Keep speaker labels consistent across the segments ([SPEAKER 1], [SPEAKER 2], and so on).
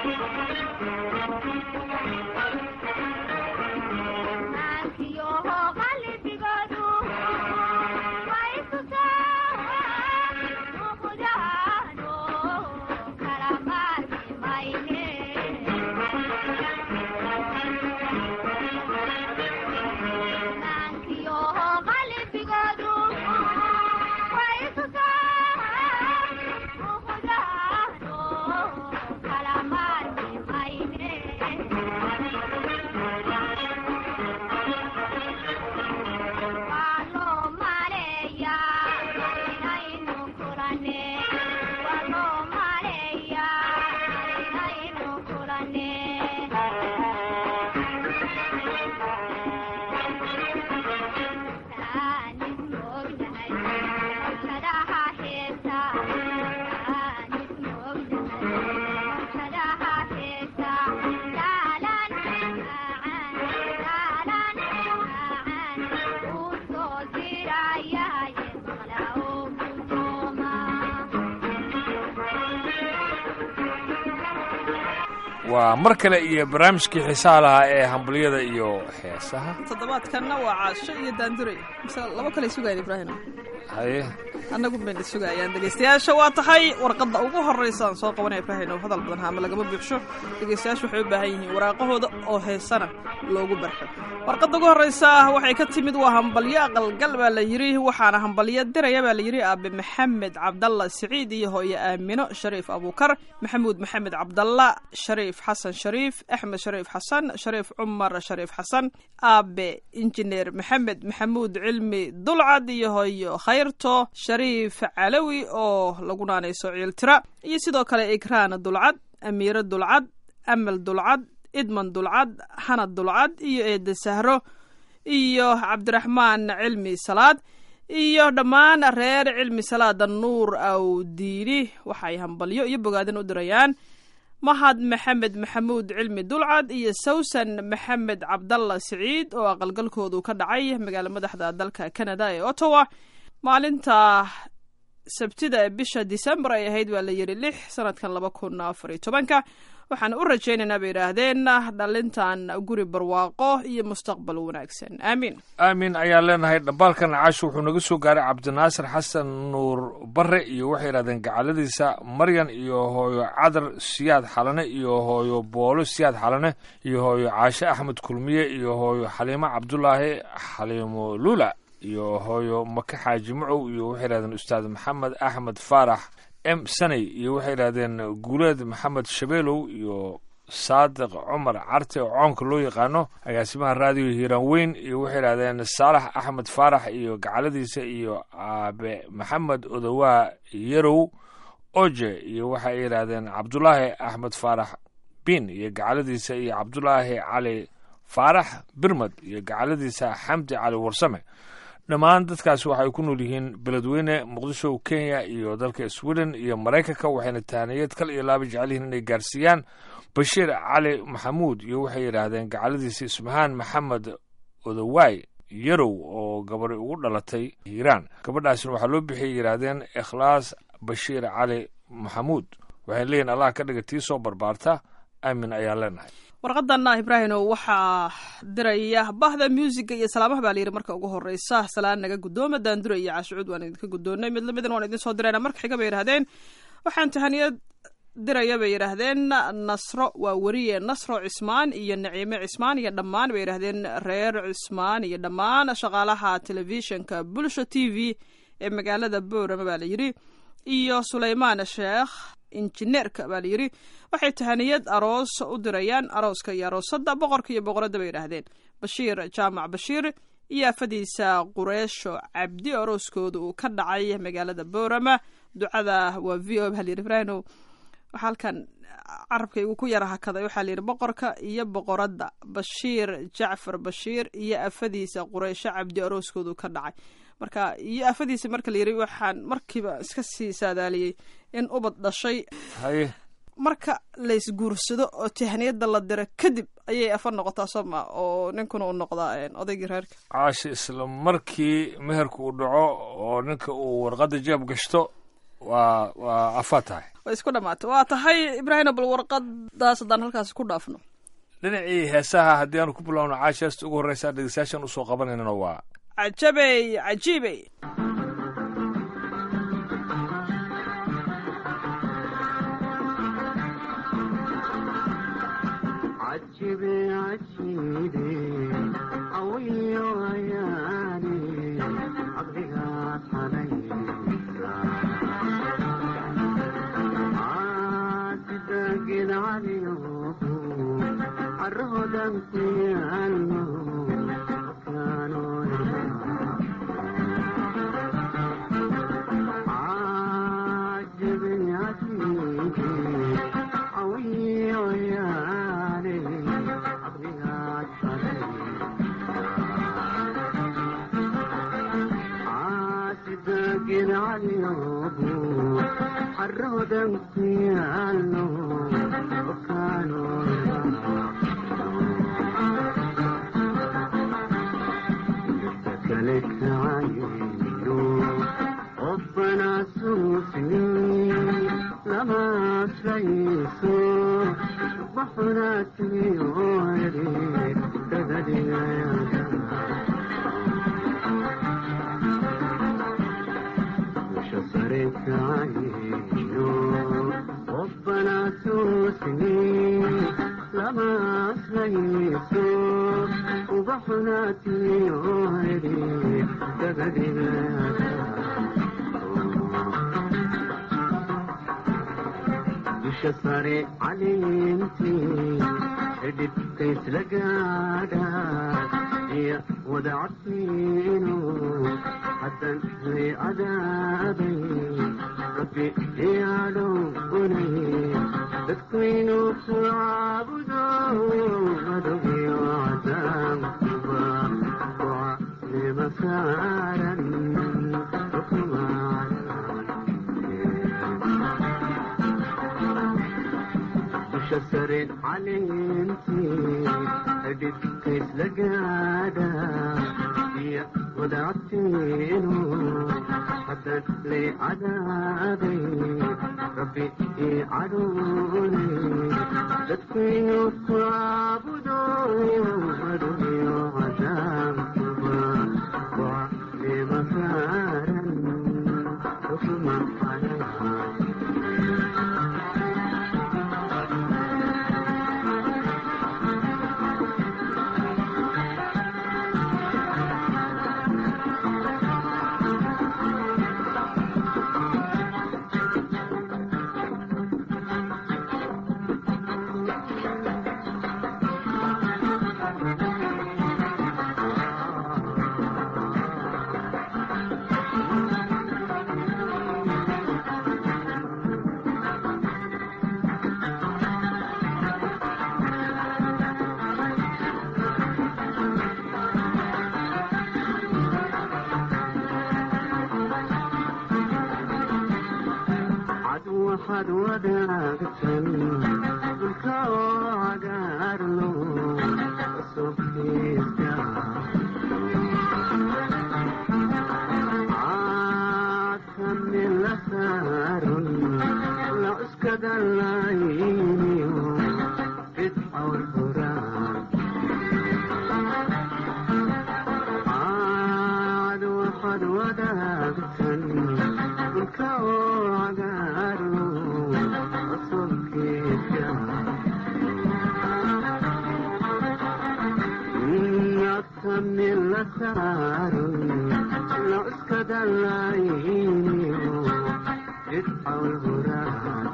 [SPEAKER 1] waa mar kale iyo barnaamijkii xiisaha lahaa ee hambaliyada iyo heesaha
[SPEAKER 2] toddobaadkanna waa caasho iyo daanduray mise laba kale sugayan ibraahim
[SPEAKER 1] haye
[SPEAKER 2] annagu bayna sugayaan dhegaystayaasha waa tahay warqadda ugu horraysa aan soo qabanaya ibraahim oo hadal badan haama lagama buuxsho dhegaystayaashu waxay u baahan yihiin waraaqahooda oo heesana loogu barxo warqadda ugu horraysa waxay ka timid waa hambalyo aqalgal baa la yidhi waxaana hambalyo diraya baa la yidhi aabe maxamed cabdalla siciid iyo hooye aamino shariif abuukar maxamuud maxamed cabdalla shariif xasan shariif axmed shariif xasan shariif cumar shariif xasan aabe injineer maxamed maxamuud cilmi dulcad iyo hooyo khayrto shariif calawi oo lagu naanayso ciiltira iyo sidoo kale ikraan dulcad amiiro dulcad amal dulcad idman dulcad hanad dulcad iyo eede sahro iyo cabdiraxmaan cilmi salaad iyo dhammaan reer cilmi salaada nuur awdiini waxay hambalyo iyo bogaadin u dirayaan mahad maxamed maxamuud cilmi dulcad iyo sawsan maxamed cabdalla siciid oo aqalgalkoodu ka dhacay magaala madaxda dalka canada ee ottawa maalinta sabtida ee bisha disembar ay ahayd baa la yidhi lix sanadkan laba kun afar iyo tobanka waxaan u rajaynaynaa bay yidhaahdeen dhalintan guri barwaaqo iyo mustaqbal wanaagsan aamiin
[SPEAKER 1] aamin ayaan leenahay dhambaalkan caasho wuxuu naga soo gaaray cabdinaasir xasan nuur bare iyo waxay yidhahdeen gacaladiisa maryan iyo hooyo cadar siyaad xalane iyo hooyo boolo siyaad xalane iyo hooyo caashe axmed kulmiye iyo hooyo xaliimo cabdulaahi xaliimo lula iyo hooyo maka xaaji macow iyo waxay yidhahdeen ustaad maxamed axmed faarax m saney iyo waxay yidhahdeen guuleed maxamed shabeelow iyo saadiq cumar carte oo coonka loo yaqaano agaasimaha raadiyo hiiraan weyn iyo waxay yidhahdeen saalax axmed faarax iyo gacaladiisa iyo aabe maxamed odowaa yarow oje iyo waxay yidhahdeen cabdulaahi axmed faarax bin iyo gacaladiisa iyo cabdulaahi cali faarax birmad iyo gacaladiisa xamdi cali warsame dhammaan dadkaasi waxay ku nool yihiin beledweyne muqdisho kenya iyo dalka sweden iyo maraykanka waxayna tahaniyad kal iyo laaba jecel yihiin inay gaarsiiyaan bashiir cali maxamuud iyo waxay yidhaahdeen gacaladiisa ismahaan maxamed odawaay yarow oo gabari ugu dhalatay hiiraan gabadhaasina waxaa loo bixiyay yidhaahdeen ikhlaas bashiir cali maxamuud waxay leeyihin allah ka dhiga tii soo barbaarta aamin ayaan leenahay
[SPEAKER 2] warqadanna ibraahino waxaa diraya bahda muusiga iyo salaamaha baa layidhi marka ugu horeysa salaan naga guddooma daandura iyo caashucuud waan idinka guddoonnay mid lamidan waan idin soo dirayna marka xiga bay yidhahdeen waxaan tahaniyad diraya bay yidhaahdeen nasro waa weriye nasro cismaan iyo naciime cismaan iyo dhammaan bay yidhahdeen reer cismaan iyo dhammaan shaqaalaha telefishinka bulsho t v ee magaalada boorama baa layidhi iyo suleymaan sheekh injineerka baa layidhi waxay tahaniyad aroos u dirayaan arooska iyo aroosadda boqorka iyo boqoradda bay yidhaahdeen bashiir jaamac bashiir iyo afadiisa qureesho cabdi arooskooda uu ka dhacay magaalada boorama ducada waa v o halyidhi ibraahino waxaa halkan carabkaygu ku yara hakaday waxaa layidhi boqorka iyo boqoradda bashiir jacfar bashiir iyo afadiisa qureysho cabdi arooskoodu ka dhacay marka iyo afadiisa marka layidhi waxaan markiiba iska sii saadaaliyey in ubad dhashay
[SPEAKER 1] haye
[SPEAKER 2] marka laysguursado oo tahniyada la diro kadib ayay afar noqotaa sooma oo ninkuna u noqdaa odaygii reerka
[SPEAKER 1] caashe isla markii meherku uu dhaco oo ninka uu warqadda jeeb gashto waa waa afaad tahay
[SPEAKER 2] way isku dhammaatay waa tahay ibraahim bal warqadaas haddaan halkaas ku dhaafno
[SPEAKER 1] dhinacii heesaha haddii aanu ku bilowno caashi heesta ugu horreysa dhegeystayaashan usoo qabanaynana waa
[SPEAKER 2] cajabey cajiibey
[SPEAKER 3] عجبي عجيبي قوي وياني عقلها حنين عاتدقن عليهم الرهدن في الموت كانوا عجبني عجيبي قوي وياني عقلها عاتدقن عليهم الرهدن في الموت وكانوا لك عينو ربنا سوسني لما سيسو بحنا تيوري تدري يا مش صرت عينو ربنا سوسني لما سيسو وبحنا تيوري تدري مش صاري علمتي دبت لقادا هي ودعتينو حتى في عذابي ربي يا لوني تكوينو تعبدو ودوي وعدام وعلي مسارا حكما شسر علمتي هديت كيس لقادا هي ودعتينو حتى لي عذابي ربي يعدوني تدفينو تعبدو ودوني وعذاب وعلي مسارا حكما عليها عدو حد وداقتن الكوا قارلو الصبحي عاكم من لسار لا اسكد اللايني فتحة والفران عاد وحد وداقتن الكوا قارلو الصبحي أكثر من لسار لو اسكد اللايني فتحة والفران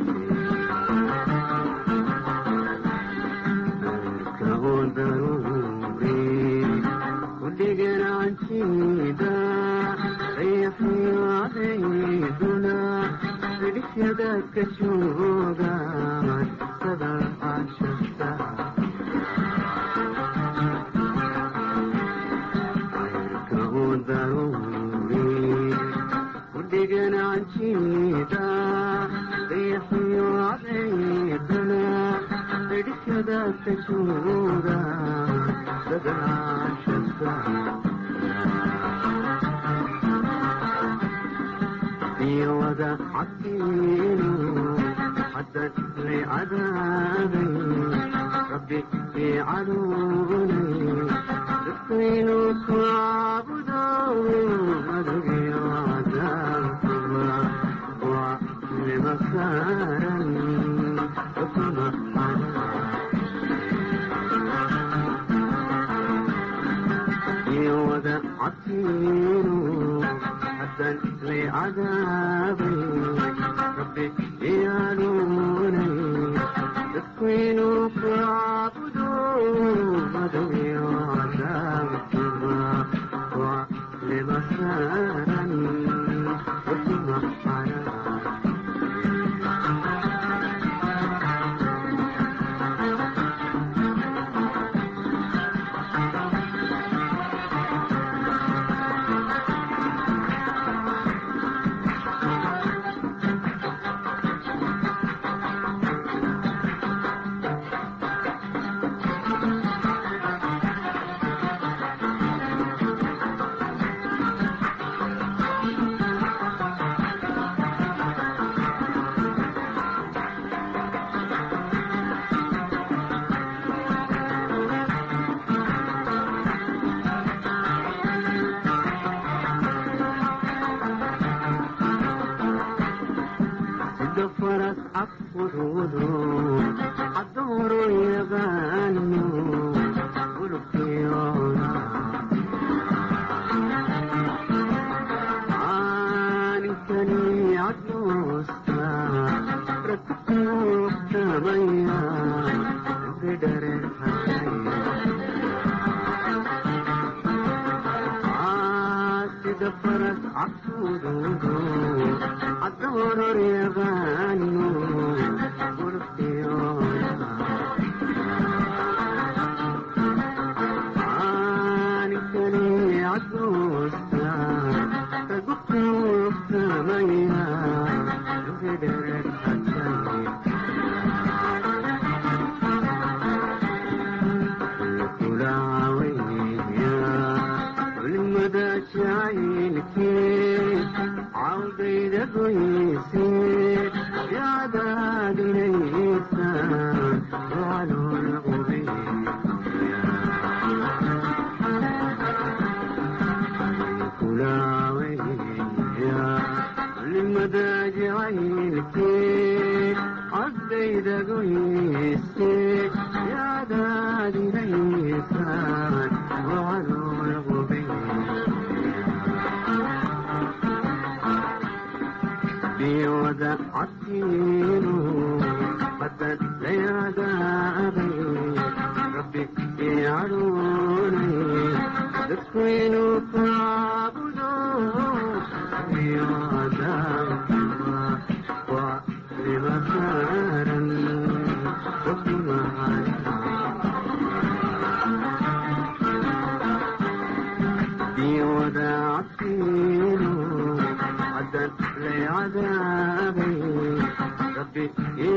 [SPEAKER 3] كون ضروري كل جرعان شيدا ريحي وعيدنا لك يدك شوقا صدى عشقتا كون ضروري كل جرعان شيدا ريحي وعيدنا لك يدك شوقا صدى عشقتا يا ودا عطينه حتى لعذابي ربي في عدوني تسقينك وعبدوني مدري وعذابكما وعلمسارا حكم يودا عطينه حتى لعذابي ربي يعلوني تكوينك وعبدوا مدوي وعذابكما وعلمسارا حكم حرام دفرت عفروضو عالدور يغنو والخيارة عانتني عالدوستا ركبت تميا قدر عاد دفرت عفروضو عالدور يغنو والخيارة عانتني عالدوستا ركبت تميا قدر حتى ولمدى شايلك عودي دقيسي يا عداد ليسا وعلو الغبي كلاوي يا لمدى جعيلك عودي دقيسي يا عداد ليسا وعلو الغبي بيودا عطينه قد زيادة أبي ربي يعلوني تكوين فاعبدوه بيودا ولمسارا حكم بيودا عطينه عدا لعذابي ربي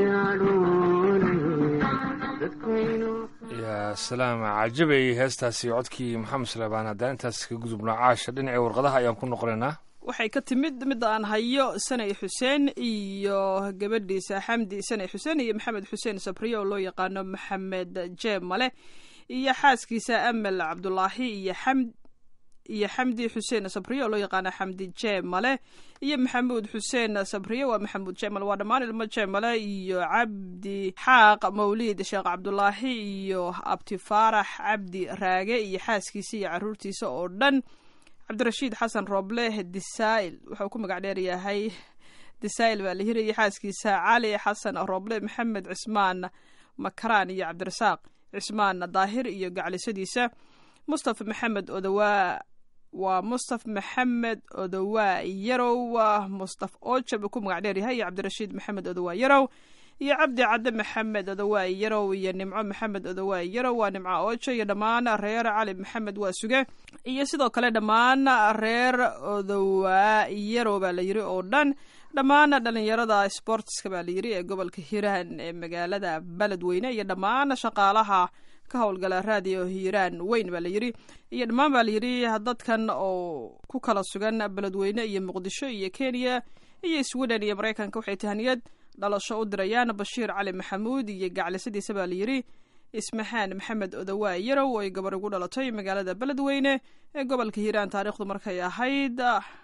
[SPEAKER 3] يعلوني تكوين
[SPEAKER 1] yaa salaam cajabay heestaasi codkii maxamed suleymaan haddaan intaas ka gudubno caasha dhinacii warqadaha ayaan ku noqonaynaa
[SPEAKER 2] waxay ka timid midda aan hayo sanay xuseen iyo gabadhiisa xamdi sanay xuseen iyo maxamed xuseen sabriye oo loo yaqaano maxamed jeeb male iyo xaaskiisa amal cabdulaahi iyo xamd iyo xamdi xuseen sabriye oo loo yaqaano xamdi jeeb male iyo maxamuud xuseen sabriye waa maxamuud jeemale waa dhammaan ilmo jeemale iyo cabdi xaaq mawliid sheekh cabdulaahi iyo abti faarax cabdi raage iyo xaaskiisa iyo caruurtiisa oo dhan cabdirashiid xasan rooble disail wuxuu ku magac dheer yahay disail baa la hirayay xaaskiisa cali xasan rooble maxamed cismaan makaraan iyo cabdirasaaq cismaan daahir iyo gaclisadiisa mustafa maxamed odawaa waa mustaf maxamed odowaa yarow mustaf oja buu ku magac dheer yahay iyo cabdirashiid maxamed odowaa yarow iyo cabdi cadde maxamed odowaa yarow iyo nimco maxamed odowaa yarow waa nimco ojo iyo dhammaan reer cali maxamed waa suge iyo sidoo kale dhammaan reer odowaa yarow baa la yiri oo dhan dhammaan dhalinyarada sportska baa la yiri ee gobolka hiiraan ee magaalada beledweyne iyo dhammaan shaqaalaha ka howlgala raadiyo hiiraan weyn baa la yiri iyo dhammaan baa la yiri dadkan oo ku kala sugan beledweyne iyo muqdisho iyo kenya iyo sweden iyo maraykanka waxay tahaniyad dhalasho u dirayaan bashiir cali maxamuud iyo gaclisadiisa baa layidhi ismaxaan maxamed odawaa yarow oo ay gabar ugu dhalatay magaalada beledweyne ee gobolka hiiraan taariikhdu markay ahayd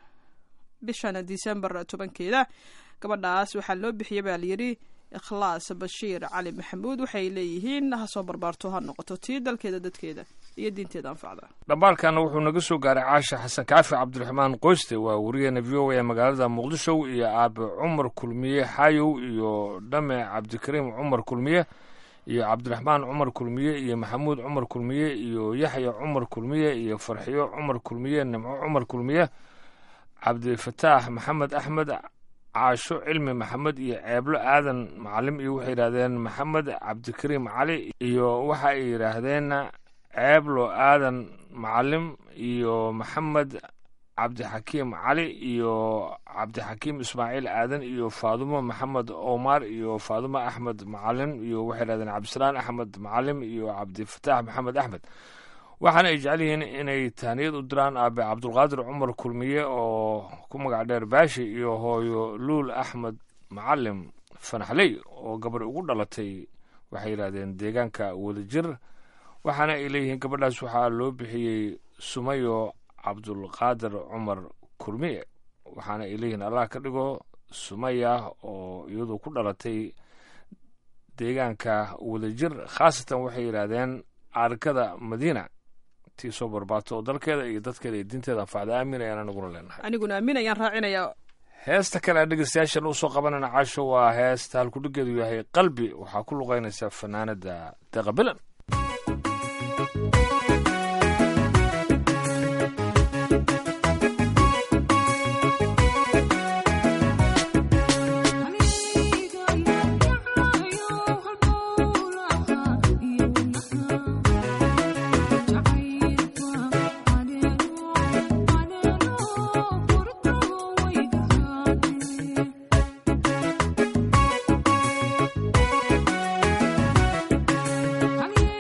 [SPEAKER 2] bishan disembar tobankeeda gabadhaas waxaa loo bixiyey baa layidhi ikhlaas bashiir cali maxamuud waxay leeyihiin ha soo barbaarto ha noqoto tii dalkeeda dadkeeda iyo diinteeda anfacda
[SPEAKER 1] dhambaalkana wuxuu naga soo gaaray caasha xasan kaafi cabdiraxmaan qoyste waa wariyeena v o a ee magaalada muqdisho iyo aabe cumar kulmiye xayow iyo dhame cabdikariim cumar kulmiye iyo cabdiraxmaan cumar kulmiye iyo maxamuud cumar kulmiye iyo yaxya cumar kulmiye iyo farxiyo cumar kulmiye nimco cumar kulmiye cabdifataax maxamed axmed caasho cilmi maxamed iyo ceeblo aadan macalim iyo waxay yidhahdeen maxamed cabdikariim cali iyo waxa ay yidhaahdeen ceeblo aadan macalim iyo maxamed cabdixakiim cali iyo cabdixakiim ismaaciil aadan iyo faadumo maxamed omar iyo faadumo axmed macalin iyo waxay yidhahdeen cabdisalaan axmed macalim iyo cabdifataax maxamed axmed waxaana ay jecel yihiin inay tahniyad u diraan aabe cabdulqaadir cumar kulmiye oo ku magac dheer baashi iyo hooyo luul axmed macalim fanaxley oo gabar ugu dhalatay waxay yidhahdeen deegaanka wadajir waxaana ay leeyihiin gabadhaas waxaa loo bixiyey sumayo cabdulqaadir cumar kulmiye waxaana ay leeyihiin allah ka dhigo sumaya oo iyadu ku dhalatay deegaanka wadajir khaasatan waxay yidhaahdeen arkada madiina tii soo barbaato oo dalkeeda iyo dadkeeda iyo diinteeda anfacda aamin ayaan anaguna leenahay
[SPEAKER 2] aniguna aamin ayaan raacinayaa
[SPEAKER 1] heesta kale aan dhegeystayaashan usoo qabanana casho waa heesta halkudhigeedu yahay qalbi waxaa ku luqeynaysa fanaanada deeqa bilan
[SPEAKER 4] Honey,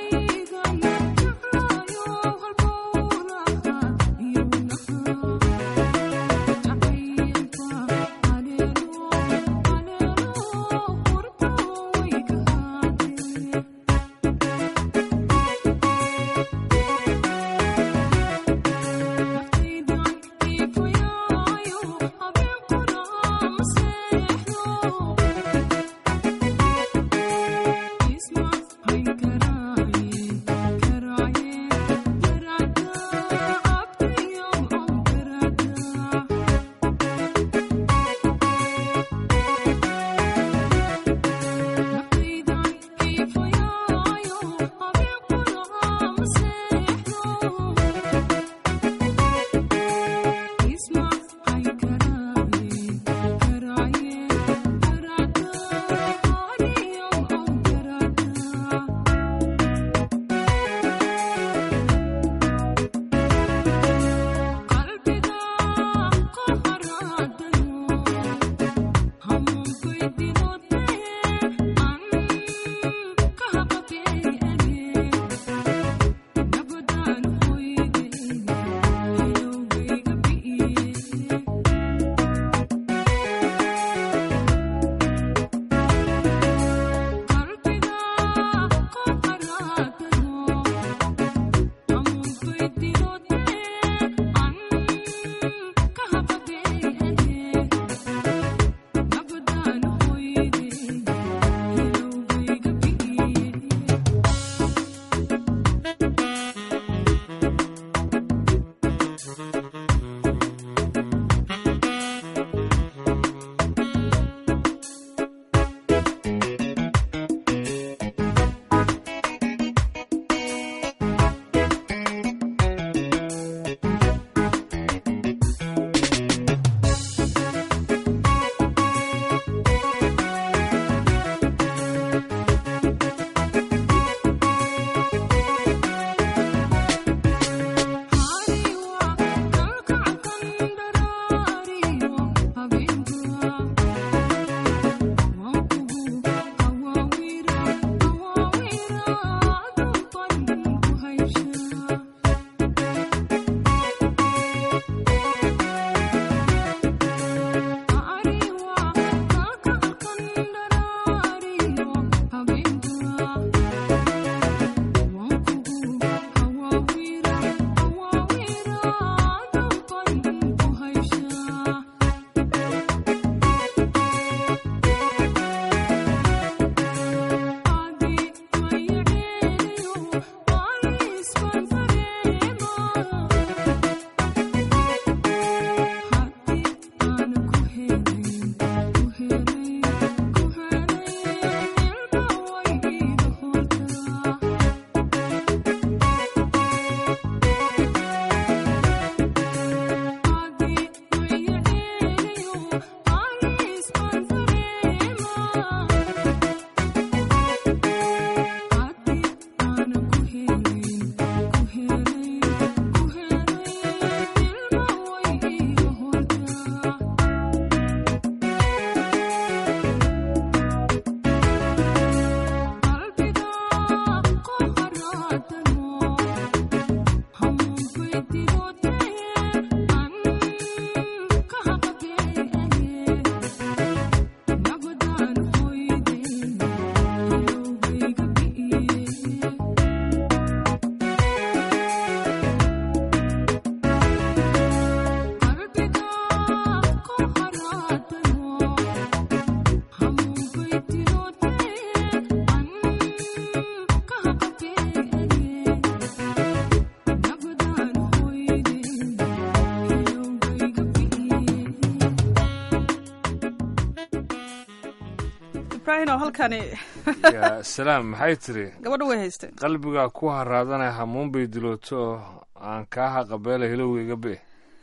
[SPEAKER 2] ibraahimow halkani
[SPEAKER 1] yaa salaam maxay tiri
[SPEAKER 2] gabadha way haysteen
[SPEAKER 1] qalbigaa ku haraadanay hamuun bay dilooto oo aan kaa haqabeela hilowgayga be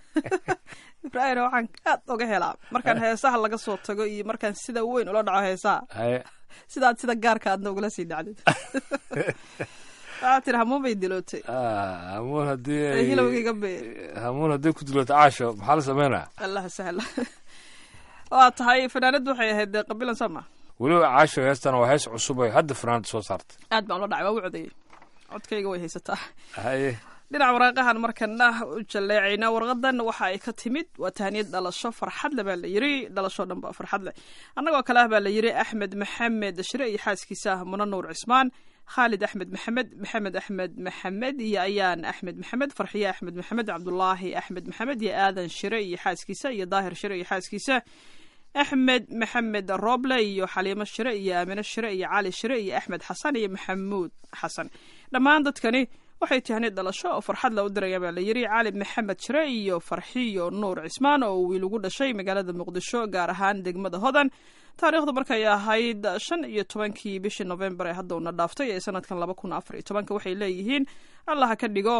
[SPEAKER 2] ibraahimow waxaan aad oga helaa markaan heesaha laga soo tago iyo markaan sida weyn ula dhaco heesaha
[SPEAKER 1] haye
[SPEAKER 2] sidaad sida gaarka aadna ugula sii dhacdid waxaa tiri hamuun bay dilootay
[SPEAKER 1] Ah, hamuun haddii ay-
[SPEAKER 2] hilowgayga be
[SPEAKER 1] hamuun haddii ku dilooto caasho maxaa la sameynaa
[SPEAKER 2] allah sahla waa tahay fanaanaddu waxay ahayd dee qabilan sama
[SPEAKER 1] weliba caasho heestan waa hees cusub ay hadda fanaanda soo saartay
[SPEAKER 2] aad baan ula dhacay waa u codeeyey codkayga way haysataa
[SPEAKER 1] haye
[SPEAKER 2] dhinaca waraaqahan markana u jaleecayna warqadan waxa ay ka timid waa tahaniyad dhalasho farxad le baa la yiri dhalasho dhan ba farxad leh annagoo kale ah baa la yiri axmed maxamed shire iyo xaaskiisa ah muna nuur cismaan khaalid axmed maxamed maxamed axmed maxamed iyo ayaan axmed maxamed farxiye axmed maxamed cabdulaahi axmed maxamed iyo aadan shire iyo xaaskiisa iyo daahir shire iyo xaaskiisa axmed maxamed roble iyo xaliimo shire iyo aamine shire iyo cali shire iyo axmed xasan iyo maxamuud xasan dhammaan dadkani waxay tahnid dhalasho oo farxad la u diraya baa la yiri cali maxamed shire iyo farxiyo nuur cismaan oo wiil ugu dhashay magaalada muqdisho gaar ahaan degmada hodan taariikhdu markay ahayd shan iyo tobankii bishii novembar ee hadda una dhaaftay ee sanadkan laba kun afar iyo tobanka waxay leeyihiin allaha ka dhigo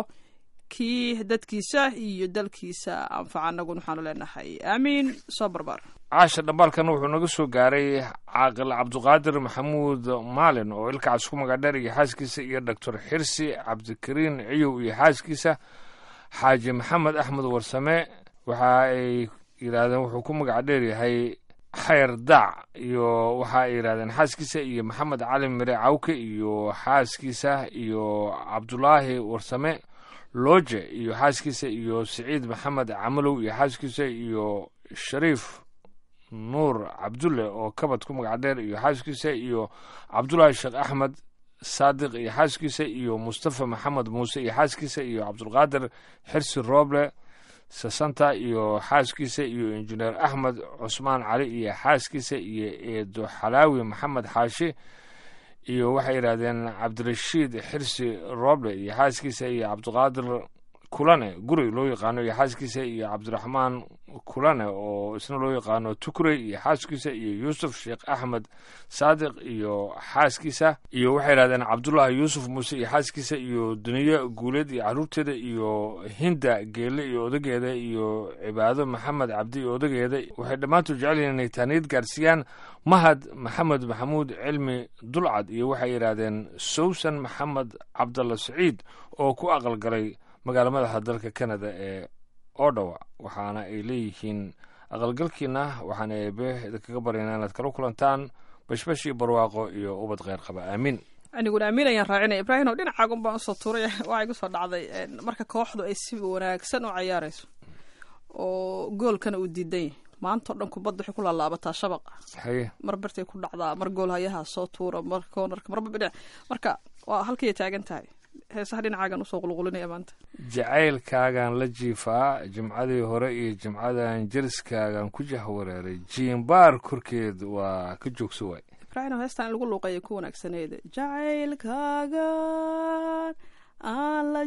[SPEAKER 2] kii dadkiisa iyo dalkiisa anfaca anaguna waxaanu leenahay aamiin soo barbar
[SPEAKER 1] caasha dhambaalkana wuxuu naga soo gaaray caaqil cabduqaadir maxamuud maalin oo ilkacaas ku magadheer iyo xaaskiisa iyo doctor xirsi cabdikariin ciyow iyo xaaskiisa xaaji maxamed axmed warsame waxa ay yidhaahdeen wuxuu ku magac dheer yahay xayr daac iyo waxa ay yidhahdeen xaaskiisa iyo maxamed cali mire cawke iyo xaaskiisa iyo cabdulaahi warsame looje iyo xaaskiisa iyo siciid maxamed camalow iyo xaaskiisa iyo shariif nuur cabdulle oo kabad ku magac dheer iyo xaaskiisa iyo cabdulaahi sheekh axmed saadiq iyo xaaskiisa iyo mustafa maxamed muuse iyo xaaskiisa iyo cabdulqaadir xirsi rooble sasanta iyo xaaskiisa iyo injineer axmed cusmaan cali iyo xaaskiisa iyo eedo xalaawi maxamed xaashi iyo waxay yidhahdeen cabdirashiid xirsi rooble iyo xaaskiisa iyo cabdiqaadir kulane guri loo yaqaano iyo xaaskiisa iyo cabdiraxmaan kulane oo isna loo yaqaano tukurey iyo xaaskiisa iyo yuusuf sheekh axmed saadiq iyo xaaskiisa iyo waxay yidhahdeen cabdullaahi yuusuf muuse iyo xaaskiisa iyo duniye guuleed iyo caruurteeda iyo hinda geelle iyo odageeda iyo cibaado maxamed cabdi iyo odageeda waxay dhammaantood jecel yihiin inay taaniyad gaarsiiyaan mahad maxamed maxamuud cilmi dulcad iyo waxay yidhaahdeen sowsan maxamed cabdalla saciid oo ku aqalgalay magaala madaxa dalka canada ee odawa waxaana ay leeyihiin aqalgalkiina waxaana eebe idinkaga baryaynaa inaad kala kulantaan bashbash iyo barwaaqo iyo ubad kheyr qaba aamiin
[SPEAKER 2] aniguna amiin ayaan raacinaya ibraahim oo dhinacaagun baan usoo tuuray waxaa igu soo dhacday marka kooxdu ay si wanaagsan u cayaarayso oo goolkana uu diidan yahay maanta o dhan kubadda waxay ku laalaabataa shabaqa
[SPEAKER 1] haye
[SPEAKER 2] mar bartay ku dhacdaa mar gool hayaha soo tuura mar koonarka marba bidhinac marka waa halkay taagan tahay heesaha dhinacaagan usoo qulqulinaya maanta
[SPEAKER 1] jacaylkaagaan la jiifaa jimcadii hore iyo jimcadan jeriskaagaan ku jahwareeray jiimbaar korkeed waa ka joogso waay
[SPEAKER 2] ibraahim heestan in lagu luuqeeya ku wanaagsaneeda jacaylkaagan aan la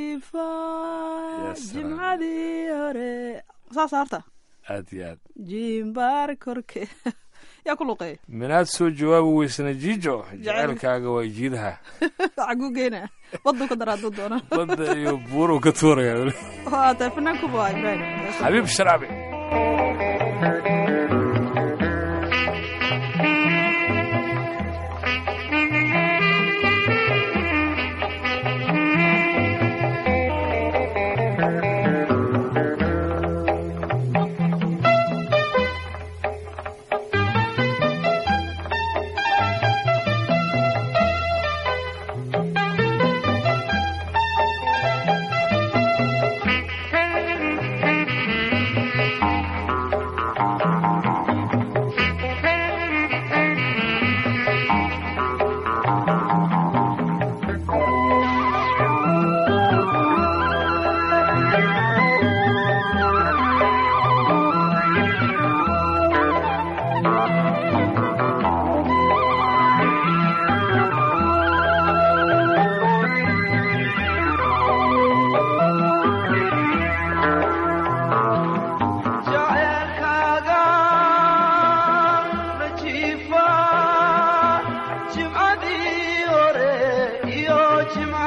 [SPEAKER 2] jiifaa
[SPEAKER 1] Ya salaam.
[SPEAKER 2] jimcadii hore saasa harta
[SPEAKER 1] aad iyo aad
[SPEAKER 2] jimbaar korkeed yaa ku luuqeeya
[SPEAKER 1] minaad soo jawaabi weysana jiijo jacaylkaaga waa jiidaha
[SPEAKER 2] xaguu geynaa waduu ka daraaduu doona
[SPEAKER 1] badda iyo buuruu ka tuuraya weli
[SPEAKER 2] waa tahay fanaankuba waa ibraahim
[SPEAKER 1] xabiib sharaabi
[SPEAKER 3] Thank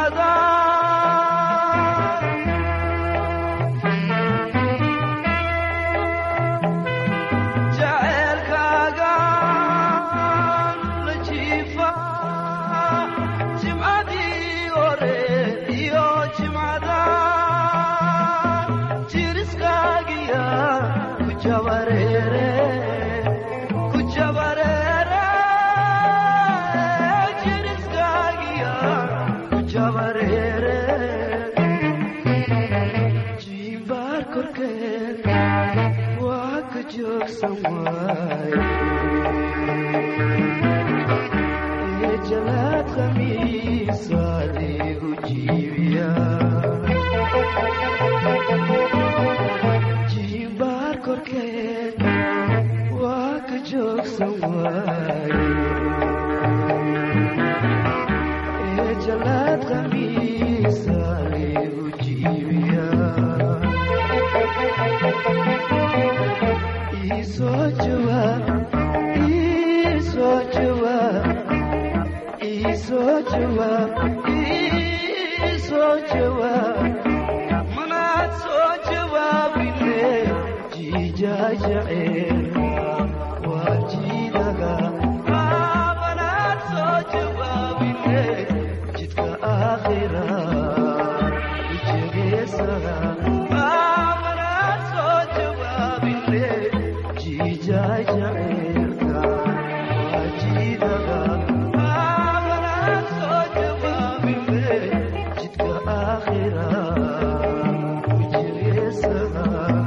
[SPEAKER 4] jimcada jaceelkaaga la jiifa jimcadii hore iyo jimcada jiriskaagiya ku jabareere ku jabareere jiriskaagiya ku jabareere jiimbaar korkeed waa ka joogsan waaye ee jalaad khamiisa ligu jiibiya jiimbaar korkeed waa ka joogsan waaye ee jalaad khamiisa ligu jiibiya iisoo jawaab iisoo jawaab iisoo jawaab iisoo jawaab manaad soo jawaabine jiijaa jaceelka waa jiidaga manaad soo jawaabine jidka aakhira ijegeesaga manaad soo jawaabine jiijaa jaceelka waa jiidaga manaad soo jawaabine jidka aakhira ijegeesaga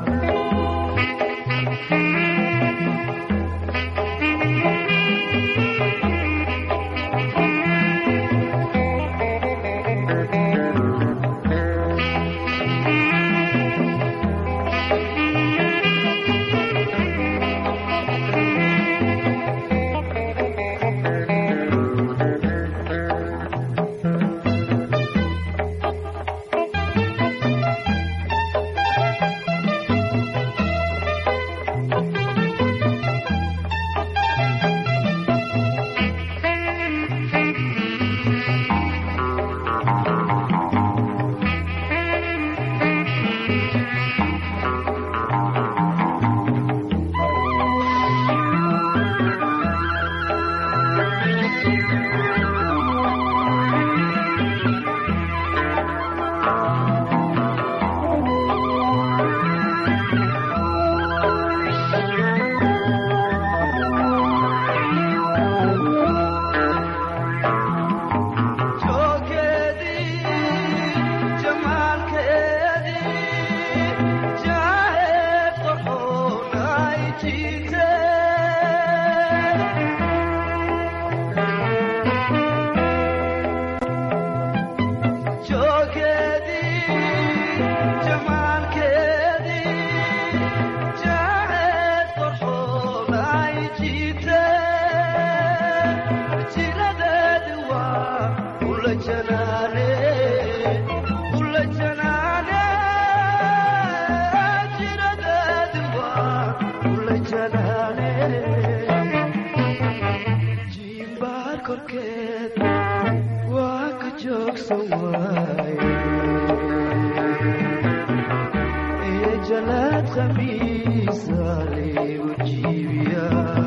[SPEAKER 4] jalaad khamiisa ligu jiibiya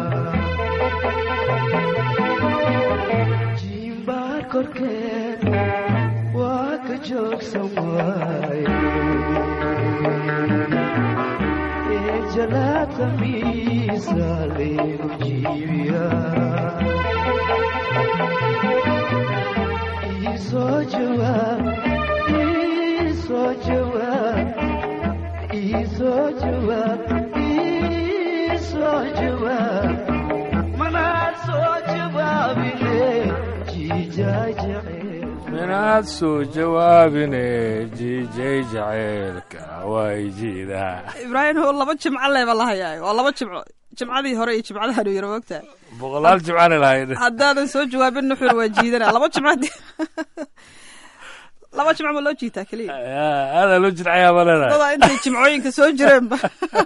[SPEAKER 4] jiimbaar korkeed waa ka joogsan waaye ee jalaad khamiisa ligu jiibiya iisoo jawaab iisoo jawaab iisoo jawaab iisoo jawaab manaad soo jawaabine jiijaa jecel
[SPEAKER 1] minaad soo jawaabine jiijay jaceylka way jiidaa
[SPEAKER 2] ibraahim oo laba jimco leeba la hayaayo waa laba jimco jimcadii hore iyo jimcadaha dhow yaro mogtahay
[SPEAKER 1] boqolaal jimcaana lahayd
[SPEAKER 2] haddaadan soo jawaabin nuxur waa jiidana laba jimco haddii- laba jimco ma loo jiitaa keliya
[SPEAKER 1] aadaa loo jidcayaa ma leedahay
[SPEAKER 2] dadaa intay jimcooyinka soo jireenba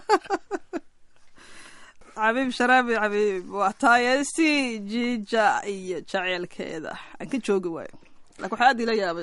[SPEAKER 2] xabiib sharaabi xabiib waa taayesi jiija iyo jaceylkeeda aan ka joogi waayo laakiin waxaa aad ila yaabay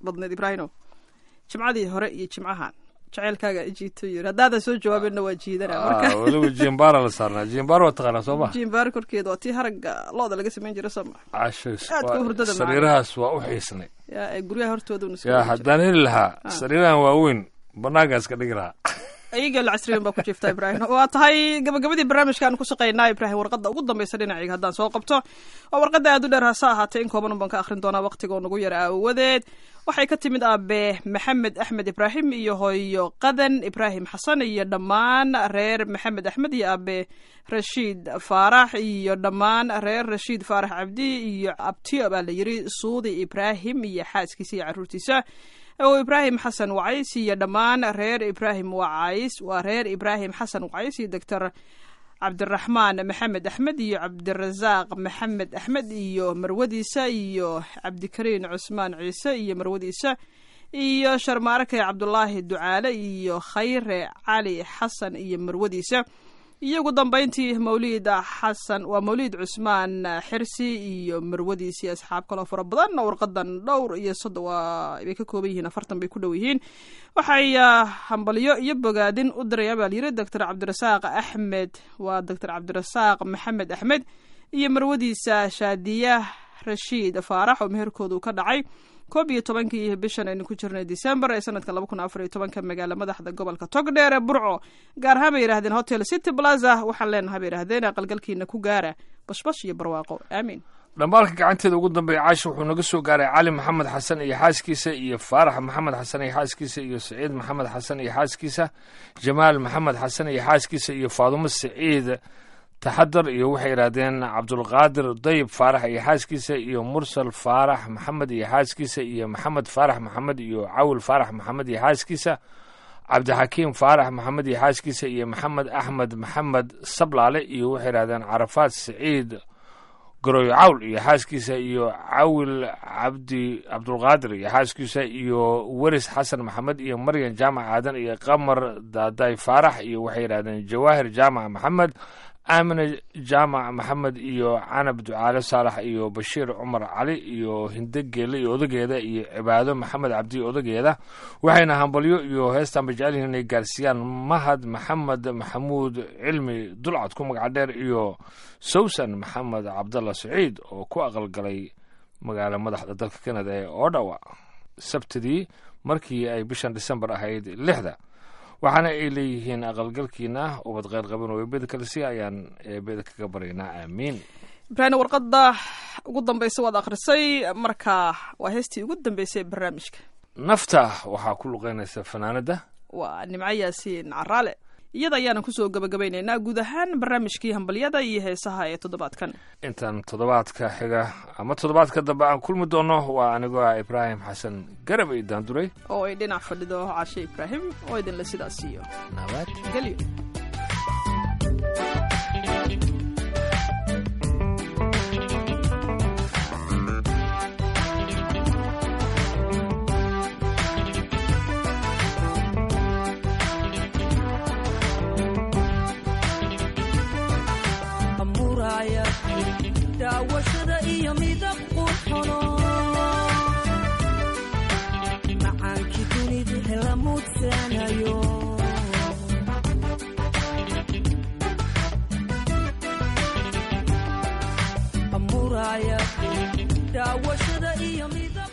[SPEAKER 2] badneed ibraahino jimcadii hore iyo jimcahan jaceylkaaga ijiito yiri haddaadan soo jawaabinna waa jiidana marka
[SPEAKER 1] Ah, weliba jimbara la saarnaa jimbara waa taqaanaa soo ma
[SPEAKER 2] jimbaar korkeeda waa tii haragga looda laga samayn jira sooma
[SPEAKER 1] cashays
[SPEAKER 2] Aad ku hurdada macaan.
[SPEAKER 1] sariirahaas waa u xiisnay
[SPEAKER 2] yaa ee guryaha hortooda una
[SPEAKER 1] yaa haddaan heli lahaa sariirahan waaweyn banaankaas ka dhigi lahaa
[SPEAKER 2] ayaga lacasriyan baa ku jiifta ibraahim waa tahay gabagabadii barnaamijkaan ku shaqaynaa ibraahim warqadda ugu dambaysa dhinacayga haddaan soo qabto waa warqadda aad u dheer hase ahaatee in kooban baan ka akhrin doonaa waqtigoo nagu yara aawadeed waxay ka timid aabe maxamed axmed ibraahim iyo hooyo qadan ibraahim xasan iyo dhammaan reer maxamed axmed iyo aabe rashiid faarax iyo dhammaan reer rashiid faarax cabdi iyo abtiyo baa la yiri suudi ibraahim iyo xaaskiisa iyo caruurtiisa oo ibraahim xasan wacays iyo dhammaan reer ibraahim wacays waa reer ibraahim xasan wacays iyo doctor cabdiraxmaan maxamed axmed iyo cabdirasaaq maxamed axmed iyo marwadiisa iyo cabdikariin cusmaan ciise iyo marwadiisa iyo sharmaarake cabdulaahi ducaale iyo khayre cali xasan iyo marwadiisa iyo ugu dambayntii mawliid xasan waa mawliid cusmaan xirsi iyo marwadiisii asxaab kaloo fara badan warqadan dhowr iyo soddon waa bay ka kooban yihiin afartan bay ku dhow yihiin waxay ah, hambalyo iyo bogaadin u diraya baa layiri doctor cabdirasaaq axmed waa doctor cabdirasaaq maxamed axmed iyo marwadiisa shaadiya rashiid faarax oo meherkoodu ka dhacay koob iyo tobankii bishan aynu ku jirnay december ee sanadka laba kun afar iyo tobanka magaala madaxda gobolka togdheer ee burco gaar ahaan bay yidhahdeen hotel city plaza waxaan leenahay bay yidhahdeen aqalgalkiina ku gaara bashbash iyo barwaaqo aamiin
[SPEAKER 1] dhambaalka gacanteeda ugu dambeeya caasha wuxuu naga soo gaaray cali maxamed xasan iyo xaaskiisa iyo faarax maxamed xasan iyo xaaskiisa iyo saciid maxamed xasan iyo xaaskiisa jamaal maxamed xasan iyo xaaskiisa iyo faadumo saciid taxadar iyo waxay yidhahdeen cabdulqaadir dayib faarax iyo xaaskiisa iyo mursal faarax maxamed iyo xaaskiisa iyo maxamed faarax maxamed iyo cawil faarax maxamed iyo xaaskiisa cabdixakiim faarax maxamed iyo xaaskiisa iyo maxamed axmed maxamed sablaale iyo waxay yidhahdeen carafaad saciid garoy cawl iyo xaaskiisa iyo cawil cabdi cabdulqaadir iyo xaaskiisa iyo weris xasan maxamed iyo maryan jaamac aadan iyo qamar daaday faarax iyo waxay yidhahdeen jawaahir jaamac maxamed aamine jaamac maxamed iyo canab ducaale saalax iyo bashiir cumar cali iyo hinde geele iyo odageeda iyo cibaado maxamed cabdi odageeda waxayna hambalyo iyo heestan bajecelihiin inay gaarsiiyaan mahad maxamed maxamuud cilmi dulcad ku magac dheer iyo sawsan maxamed cabdalla saciid oo ku aqalgalay magaala madaxda dalka kanada ee odawa sabtidii markii ay bishan disembar ahayd lixda waxaana ay leeyihiin aqalgalkiina ubad kheyr qaban oo eebeda kale si ayaan eebeda kaga baryaynaa aamiin
[SPEAKER 2] ibraahim warqadda ugu dambaysa waad akhrisay marka waa heestii ugu dambeysay ee barnaamijka
[SPEAKER 1] nafta waxaa ku luqeynaysa fanaanada
[SPEAKER 2] waa nimco yaasiin caraale iyada ayaana kusoo gabagabaynaynaa guud ahaan barnaamijkii hambalyada iyo heesaha ee toddobaadkan
[SPEAKER 1] intaan toddobaadka xiga ama toddobaadka dambe aan kulmi doono waa anigoo ah ibraahim xasan garab ay daanduray
[SPEAKER 2] oo ay dhinac fadhido cashe ibraahim oo idinle sidaas siiyo
[SPEAKER 1] nabad
[SPEAKER 2] gelyo
[SPEAKER 5] amuraya daawashada iyo midab qurxono macaankii dunidu hela muudsanayo amuraya daawashada iyo midab